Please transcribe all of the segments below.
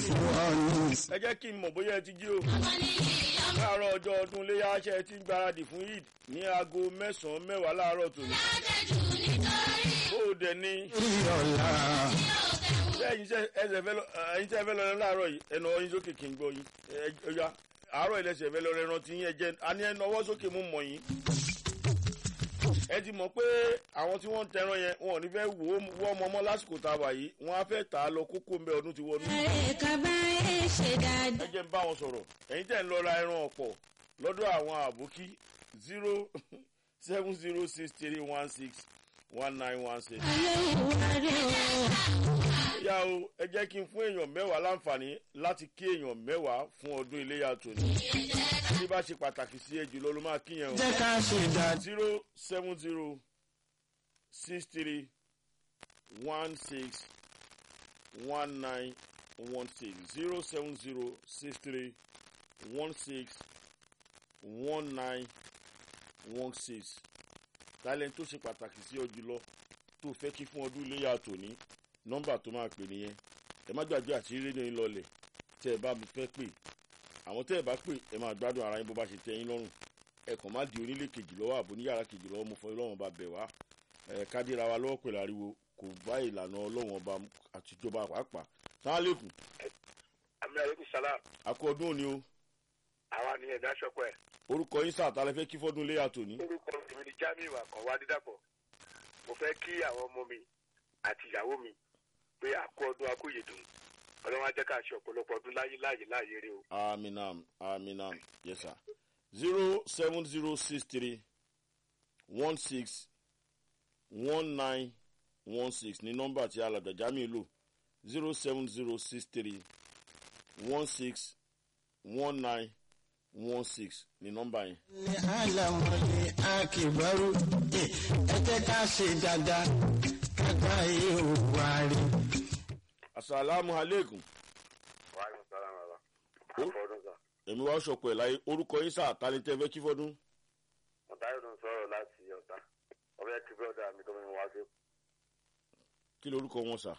ẹ jẹ́ kí n mọ̀ bóyá ẹ ti jí o. láàárọ̀ ọjọ́ ọdún iléyà ṣe ti ń gbáradì fún eid ní aago mẹ́sàn-án mẹ́wàá láàárọ̀ tòní. bó o dẹ̀ ní. ṣé ẹ̀yin tẹ́ ẹsẹ̀ fẹ́ lọ ẹ̀yin tẹ́ fẹ́ lọ rẹ láàárọ̀ yìí ẹnu ọyìn sókè kì í gbọ́ yín ẹ̀yà àárọ̀ ìlẹsẹ̀ fẹ́ lọ rẹ rántí yín ẹ̀jẹ̀ àní ẹnu ọwọ́ sókè mú mọ̀ yín. ẹ ti mọ̀ pé àwọn tí wọ́n ń tẹran yẹn wọn ò ní fẹ́ wò ó wọ́ ọmọ ọmọ lásìkò tá a wà yìí wọ́n á fẹ́ tà á lọ kókó mbẹ́ ọdún ti wọnú. ẹ jẹ́ ń bá wọn sọ̀rọ̀ ẹ̀yin tẹ̀ ń lọ ra ẹran ọ̀pọ̀ lọ́dọ̀ àwọn àbókí zero seven zero six three one six one nine one six. yá o ẹ jẹ́ kí n fún èèyàn mẹ́wàá láǹfààní láti kí èèyàn mẹ́wàá fún ọdún iléyà tòní. bí bá ṣe pàtàkì sí ẹ jùlọ ló máa kíyàn o. jẹ́ ká ṣe dáadáa. zero seven zero six three one six one nine one six zero seven zero six three one six one nine one six talent tó ṣe pàtàkì sí ọ jùlọ tó fẹ́ kí fún ọdún iléyà tòní nọ́mbà tó máa pè nìyẹn ẹ má gbàgbé àti rédíò yín lọlẹ̀ tẹ́ ẹ bá mi fẹ́ pè àwọn tẹ́ ẹ bá pè ẹ máa gbádùn ara yín bó bá ṣe tẹ́ yín lọ́rùn ẹ kàn má di onílé kejì lọ́wọ́ àbò níyàrá kejì lọ́wọ́ mo fọ ọlọ́run bá bẹ̀ wá ẹ kádìra wa lọ́wọ́ pẹ̀lú ariwo kò bá ìlànà ọlọ́run ọba àtijọba pàápàá sáà lẹ́kùn àmì àlékún salam àkọ ọdún òní o àwa ni ẹ̀dá ṣọpẹ́ orúkọ yín sáà tálẹ́ fẹ́ kí fọ́dún iléyà tòní. orúkọ mi ni jamiu akọwá dídàpọ̀ mo fẹ́ kí àwọn ọmọ mi àti ìyàwó mi pé àkó ọdún akóyèdùn ọlọ́wọ́n á jẹ́ ká ṣe ọ̀pọ̀lọpọ̀ ọdún láyé láàyè láàyè rẹ o. aminam aminam yes sir zero seven zero six three one six one nine one six ní nọ́mbà tí alàgbà jamiu lò zero seven zero six three one six one nine one six ní nọ́mbà yẹn. ní àlàmọ́lẹ̀ akíbarú ẹ jẹ́ ká ṣe dáadáa kágbá yìí ò wá rí. asalaamu aleykum wàhálà sàlámù àlà Ó. àfọdún sà èmi wá sọpọ̀ ẹ̀ láyé orúkọ yín sáà tálẹ́ tẹ́ fẹ́ kí fọ́dún. ọ̀táyọ̀ ló ń sọ̀rọ̀ láti ọ̀tá ọbẹ̀ kí bọ́dà mi tó mi wá sí. kí lorúkọ wọn sà.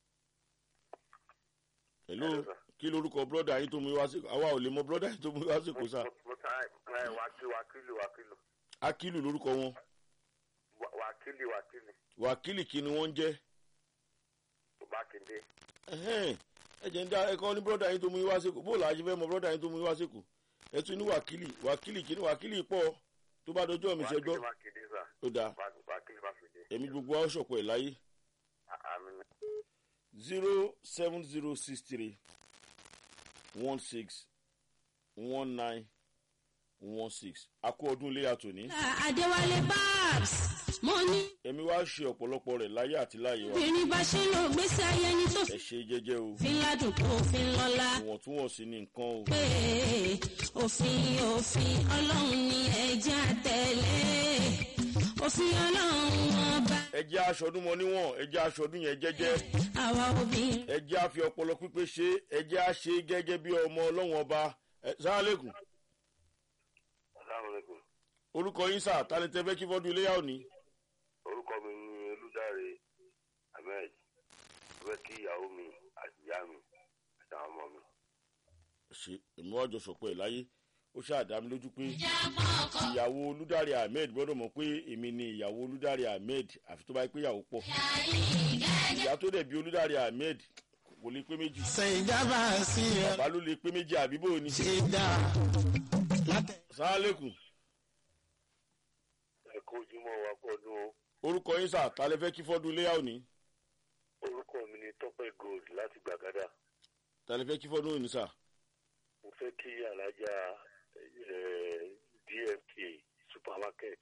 hello Hello, sir. kí lorúkọ bọ́dà yín tó mú wá sí àwa ò lè mọ bọ́dà yín tó mú wá sí kò sà. mo ta ẹ wákìlì wákìlì wákìlì akílù lorúkọ wọn Wá- wákìlì wákìlì wákìlì kí ni wọ́n ń jẹ́. mákindé Ẹhẹ́n, ẹ jẹ́ ń dá ẹ̀kọ́ ní bọ́dà yín tó mú wá sí kò bó làá ṣe fẹ́ mọ bọ́dà yín tó mú wá sí kò ẹ tún ní wákìlì wákìlì kí ni wákìlì pọ̀ tó bá dọjọ́ mi ṣe gbọ́ wákìlì mákindé sà ó dáa Wá- wákìlì mákindé èmi gbogbo wa ṣọ̀pọ̀ ẹ̀ láyé àmì zero seven zero six three one six one nine one six a kú ọdún ilé àtòní Adéwálé Babs mo ní èmi wá ṣe ọ̀pọ̀lọpọ̀ rẹ̀ láyé àti láyé wa obìnrin bá ṣe lò gbèsè ayé ẹni tó ẹ ṣe jẹ́jẹ́ o fi ládùn tó fi ń lọ́la ìwọ̀ntúnwọ̀nsí ní nǹkan o pé òfin òfin ọlọ́run ni ẹja tẹ̀lé òfin ọlọ́run ọba ẹ jẹ́ aṣọdún mọ níwọ̀n ẹ jẹ́ aṣọdún yẹn jẹ́jẹ́ àwa obìnrin. ẹ jẹ́ àfi ọpọlọ pípé ṣe ẹ jẹ́ àṣe gẹ́gẹ́ bí ọmọ ọlọ́wọ̀n ọba ẹ sáálẹ̀kùn aláwọ̀lẹ́kùn orúkọ yín sà tani tẹ fẹ́ kí fọ́dún iléyà òní orúkọ mi ni olùdarí ahmed mo fẹ́ kí ìyàwó mi àti ìyá mi àti àwọn ọmọ mi. ṣe èmi wájọ sọpọ̀ ẹ̀ láyé ó ṣáàdá mi lójú pé ìyàwó olùdarí ahmed gbọ́dọ̀ mọ̀ pé èmi ni ìyàwó olùdarí ahmed àfi tó bá yẹ pé ìyàwó pọ̀ ìyá tó dẹ̀ bí olùdarí ahmed kò lè pé méjì ṣe ìjábá sí ẹ bàbá ló lè pé méjì àbí bò ní. ṣe dáa látẹ̀. sáálẹ̀kùn ẹ kó ojúmọ́ wa pọ̀ nù o orúkọ yín sà tálẹ́ fẹ́ kí fọ́dún iléyà òní orúkọ mi ni tọ́pẹ́ gold láti gbàgádà tálẹ́ fẹ́ kí fọ́dún òní sà mo fẹ́ kí alájà eh, dmk supermarket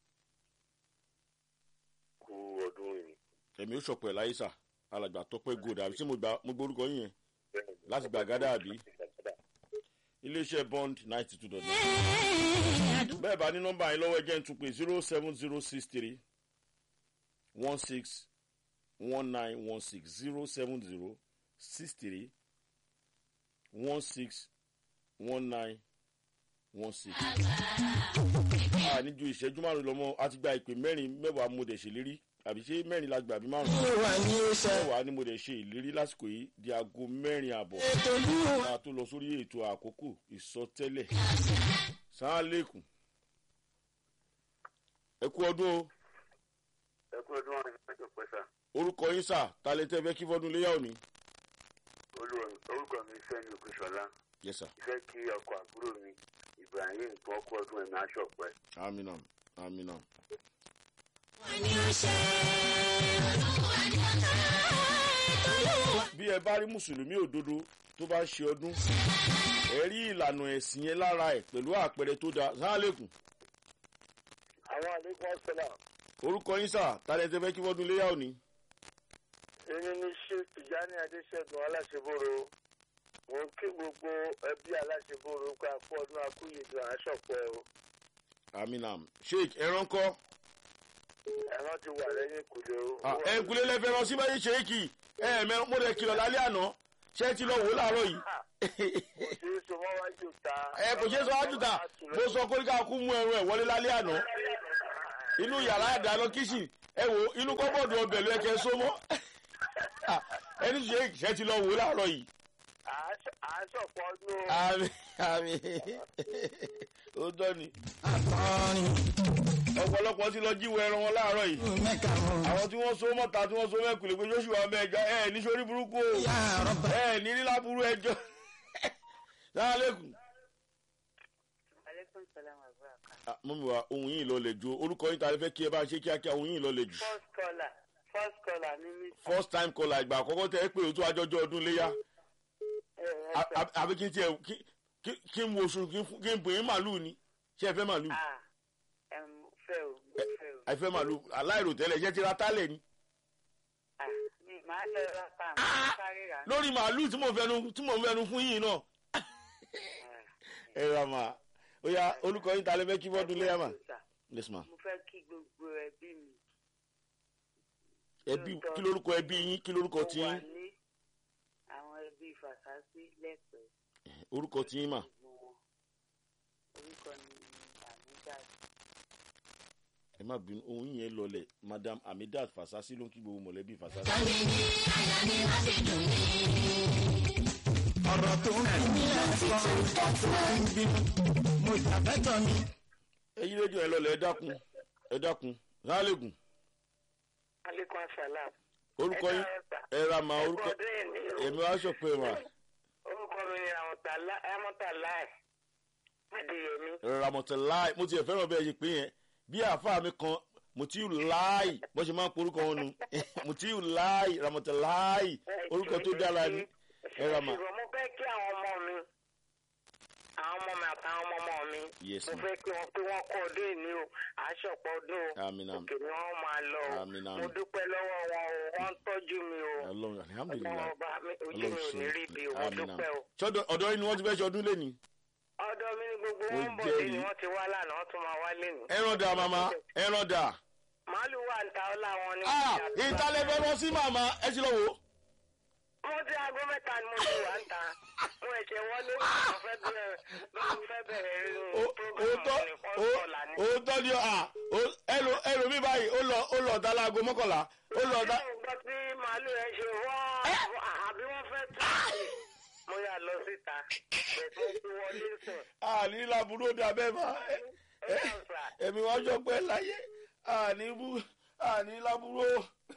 kú ọdún yìí. èmi ó sọpọ̀ ẹ̀ láyé sà alàgbà tọpẹ́ gold àbí tí mo gbà mo gbórúkọ yín yẹn láti gbàgádà àbí iléeṣẹ́ bond ninety two dot nine. bẹ́ẹ̀ bá ní nọ́mbà yín lọ́wọ́ ẹ jẹ́ ń tún pé zero seven zero six three one six one nine one six zero seven zero six three one six one nine one six. a ní ju ìṣẹ́jú márùn-ún lọ́mọ a ti gba ìpè mẹ́rin mẹ́wàá mo dẹ̀ ṣèlérí àbí ṣé mẹ́rin la gbà bí márùn olúwa ni ó ṣe mẹ́wàá ni mo dẹ̀ ṣe ìlérí lásìkò yìí di aago mẹ́rin àbọ̀ ètò olúwa ká tó lọ sórí ètò àkókò ìsọtẹ́lẹ̀ sáálẹ̀kùn ẹ kú ọdún o ẹ kú ọdún wọn ìgbàjọ pẹ́sà orúkọ yín sà talẹ́tẹ́ fẹ́ kí fọ́dún léyà òní. orúkọ mi fẹ́mi ògùnṣọlá yes sir ìfẹ́ kí ọkọ̀ àbúrò mi ibrahim tó ọkọ̀ ọdún ẹ̀mí aṣọ pẹ́. amina amina. ni ó ṣe olúwa ni ó ṣe olúwa. bí ẹ bá rí mùsùlùmí òdodo tó bá ń ṣe ọdún ẹ rí ìlànà ẹ̀sìn yẹn lára ẹ̀ pẹ̀lú àpẹẹrẹ tó dáa sáálẹ̀kùn àwọn àlékún ọ̀sẹ̀là orúkọ yín sà talẹ́tẹ́ fẹ́ kí fọ́dún léyà òní. èmi ní ṣé tìjání adéṣẹ́gun aláṣẹbọ̀rọ̀ mò ń kí gbogbo ẹbí aláṣẹbọ̀rọ̀ pé àpò ọdún akúyèdè àṣọpẹ́ o amina sheik ẹran kọ́ ẹ̀rọ ti wà lẹ́yìn kùlé o. ẹ ń kulẹ̀ lẹ́fẹ̀ẹ́ lọ sí báyìí sheiki ẹ ẹ̀ mẹ́ mo rẹ̀ kìlọ̀ lálẹ́ àná ṣé ẹ ti lọ wò ó láàárọ̀ yìí. kò ṣeé so mọ́ wájú ta. ẹ kò ṣeé sọ wájú ta mo sọ pé ká kú mú ẹrù ẹ wọlé lálẹ́ àná inú yàrá ìdáná kíṣìn ẹ wò inú kọ́bọ̀dù ọbẹ̀ ló yẹ kẹ́ ẹ só mọ́ ẹni ṣe ṣe ti lọ wò ó láàárọ̀ yìí. àṣọpọ̀ ọdún o. àmì àmì ó tọ́ ni akọrin ọ̀pọ̀lọpọ̀ ti lọ jíwèé ẹran wọn láàárọ̀ yìí mẹ́ka wọn. àwọn tí wọ́n so mọ́ta tí wọ́n so mẹ́kùlé pé joshua mẹ́jọ ẹ̀ ní sórí burúkú o yà rọ́bà ẹ̀ ní nílá burú ẹjọ́ sáálẹ̀kùn. aleykum salaam wa barakatuh. mọ́mi wa ohun yìí lọ lè ju orúkọ yín ta lè fẹ́ kí ẹ bá ṣe kíákíá ohun yìí lọ lè jù. first caller first caller ní mi. first time caller ìgbà àkọ́kọ́ tẹ́ ẹ pé o tó ajọ́jọ́ ọdún léyà ẹ ẹ A- a- àbí kí n tiẹ̀ kí- kí- kí n wo oṣù kí n fún- kí n bùn yín màlúù ni ṣé ẹ fẹ́ màlúù ah ẹ mo fẹ́ o mo fẹ́ o ẹ fẹ́ màlúù aláìrò tẹ́lẹ̀ ṣé ti ra tálẹ̀ ni. ah mi máa lọ ra pa àwọn sáré rà ní. lórí màlúù tí mò ń fẹnu tí mò ń fẹnu fún yìí náà ẹ ra mà ó yá olùkọ́ yín ta lè fẹ́ kí fọ́dún léyà mà. yes ma mo fẹ́ kí gbogbo ẹbí mi. ẹbí kí lórúkọ ẹbí yín kí lórúkọ tí mo wà yín ní àwọn ẹbí fàṣásí lẹ́pẹ́ orúkọ tí yín mà gbogbo wọn orúkọ ni àmúdá ẹ má bínú ohun yẹn lọlẹ̀ madam amidat fasasi ló ń kí gbogbo mọ̀lẹ́bí fasasi. ọ̀rọ̀ tó ń bí mi lẹ́kọ̀ọ́ tó ń bí mi mo jàbẹ́tọ̀ mi. ẹyí rédíò ẹ lọlẹ̀ ẹ dákun ẹ dákun rálẹ̀gùn aleykum salam. orúkọ yín ẹ ra ma orúkọ ọdún yìí ni o. èmi wá sọ pé mà orúkọ mi ni amọ̀tàláì adéyẹmí. ramọtẹláì mo tiẹ̀ fẹ́ràn bẹ́ẹ̀ ṣe pé yẹn bí àáfàá mi kan mutiu láì bó ṣe máa ń porúkọ wọn nu mutiu láì ramọtẹláì orúkọ tó dára ni ẹ ra ma ṣùgbọ́n mo fẹ́ kí àwọn ọmọ mi àwọn ọmọ mi àtàwọn ọmọ ọmọ mi Yes, mo ma'am. fẹ́ kí wọ́n pé wọ́n kọ́ ọdún ìní o àṣọpọ̀ ọdún o Àmín, àmín. òkè ni wọ́n máa lọ o Àmín, mo àmín. dúpẹ́ lọ́wọ́ wọn o wọ́n ń tọ́jú mi o ọlọ́run ọmọ alihamudulilayi ọba mi ojú mi ọlọ́run ò ní rí bí o mo ṣe àmì dúpẹ́ o. náà ọ̀dọ́ yín ni wọ́n ti fẹ́ ṣe ọdún lẹ́ni ọ̀dọ̀ mi ni gbogbo Mo wọn ń bọ̀ jẹ́rìí. lé ni wọ́n ti wá lánàá wọ́n tún máa wá lé ni. ẹran dà màmá ẹran dà màálù wà ń ta ọlá wọn ni. ah ìtàlẹ̀ fẹ́ lọ sí màmá ẹ ti lọ wò ó. mo ti aago mẹ́ta ni mo ti wà ń ta mo ẹ̀ṣẹ̀ wọlé mo fẹ́ bẹ̀rẹ̀ mo fẹ́ bẹ̀rẹ̀ Ó- òótọ́ programu ní ó- kọ́ńtọ́là ni. òótọ́ ni à ẹlò ẹlò mi báyìí ó lọ ó lọ ọ̀dà láago mọ́kànlá ó lọ ọ̀dà. mo gbọ́ tí màálù yẹn ṣe wọ́n àbí wọ́n fẹ́ tún àyè mo yà lọ síta bẹ̀tẹ̀ tí wọlé sùn. àní làbúrò dà bẹ́ẹ̀ bá ẹ̀mí wọn jọ pẹ́ láyé àní bú àní làbúrò.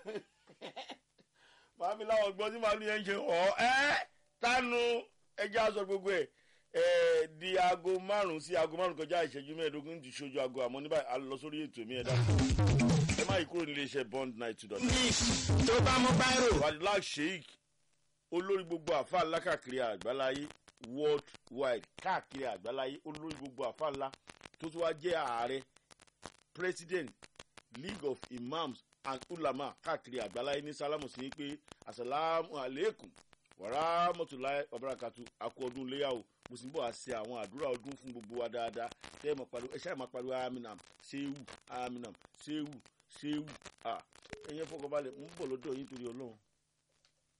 màámi láwọn gbọ́ tí màálù yẹn ń ṣe ọ̀ ẹ́ tánu ẹjẹ́ aṣọ gbogbo ẹ̀ ẹ̀ di aago márùn-ún sí aago márùn-ún kọjá ìṣẹ́jú mẹ́ẹ̀ẹ́dógún ti ṣojú aago àmọ́ níbà á lọ sórí ètò mi ẹ̀dá ẹ má yí kúrò nílé iṣẹ́ bond night two dot ní tó bá mú báírò wadilak sheik olórí gbogbo àfa ńlá káàkiri àgbáláyé world wide káàkiri àgbáláyé olórí gbogbo àfa ńlá tó tún wá jẹ́ ààrẹ president league of imams and ulama káàkiri àgbáláyé ní sálámù sí pé asalaamu aleykum wàrà mọtòláì ọbarakatu akọ ọdún léyàwó mo sì ń bọ̀ wá ṣe àwọn àdúrà ọdún fún gbogbo wa dáadáa tẹ́ ẹ mọ̀ pariwo ẹ ṣáà máa pariwo aminam sehu aminam sehu sehu ah ẹ̀yẹ fọkànbalẹ̀ ń bọ̀ lọ́dọ̀ yín torí ọlọ́run